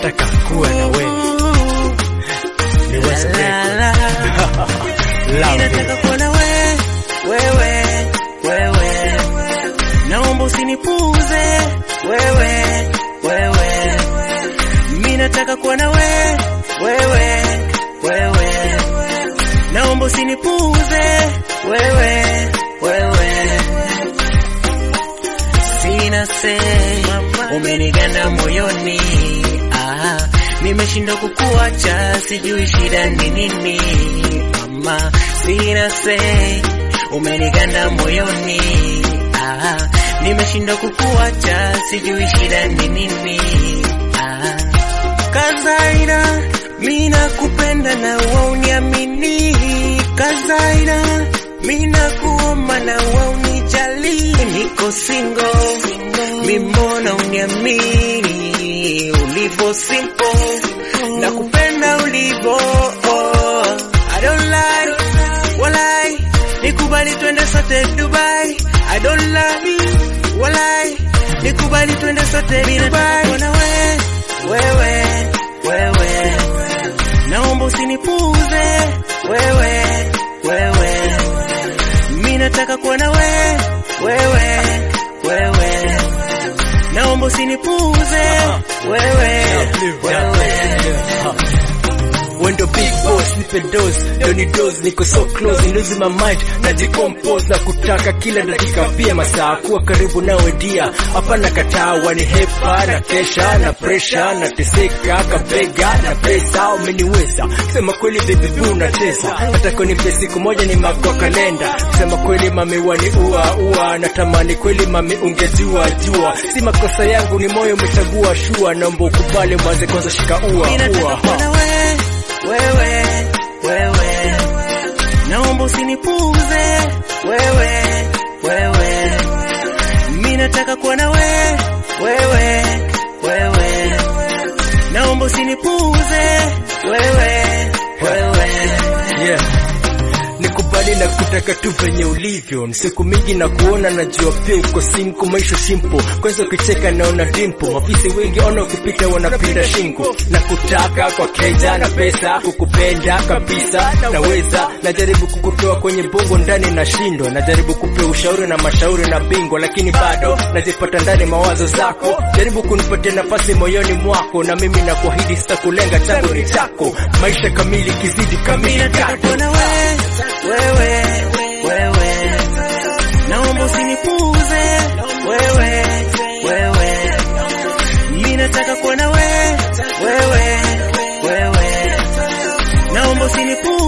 nataka kuwa na wewe. Ni West Record. Love Ninataka you. kuwa na we, wewe, wewe. Naomba usinipuuze, wewe, wewe. Mimi nataka kuwa na we, wewe, wewe. Naomba usinipuuze, wewe, wewe. Sina se, umeniganda moyoni. Ah, nimeshindwa kukuacha, sijui shida ni nini. Mama, sina se, umeniganda moyoni. Ah, nimeshindwa kukuacha, sijui shida ni nini. Ah, Kazaira, mina kupenda na wauniamini. Kazaira, mina kuomba na waunijali. Niko single, mimona uniamini. Ulivo simple, na kupenda ulivo. Oh, I don't lie, walai. Nikubali twende sote Dubai. I don't lie, walai. Nikubali twende sote Dubai. Mina we, wewe, wewe. Naomba usinipuuze, wewe, wewe. Mimi nataka kuwa na we, wewe, wewe. Naomba usinipuuze, wewe, wewe. Wendo big boss, nipe dose, doni dose, niko so close, losing my mind, na decompose na kutaka kila dakika pia masaa kuwa karibu nawe dia, hapana kataa, wanihepa na kesha na pressure na teseka kabega na pesa, umeniweza sema kweli baby boo nacheza, nataka nipe siku moja ni mako kalenda, sema kweli mami wani ua ua, natamani kweli mami ungejua jua, si makosa yangu ni moyo umechagua shua, naomba ukubali mwanze kwanza shika ua Mimi nataka ua kuwa na we, wewe, wewe. Naomba usinipuuze, wewe, wewe. Mimi nataka kuwa na we, wewe, wewe. Naomba usinipuuze, wewe, wewe. yeah. Nikubali na kutaka tu venye ulivyo, ni siku mingi na kuona, najua pia uko simko, maisha simple. Kwanza ukicheka naona dimpo, mafisi wengi ona ukipita wanapinda shingo, na kutaka kwa keja na pesa, kukupenda kabisa naweza, najaribu kukutoa kwenye bongo ndani na shindo, najaribu kupea ushauri na mashauri na bingwa, lakini bado najipata ndani mawazo zako, jaribu kunipatia nafasi moyoni mwako, na mimi nakuahidi sitakulenga, changu ni chako, maisha kamili kizidi kamili Mimi nataka yako. kuwa na we, wewe, wewe. Naomba usinipuuze, wewe, wewe. Mimi nataka kuwa na we, wewe, wewe. Naomba usinipuuze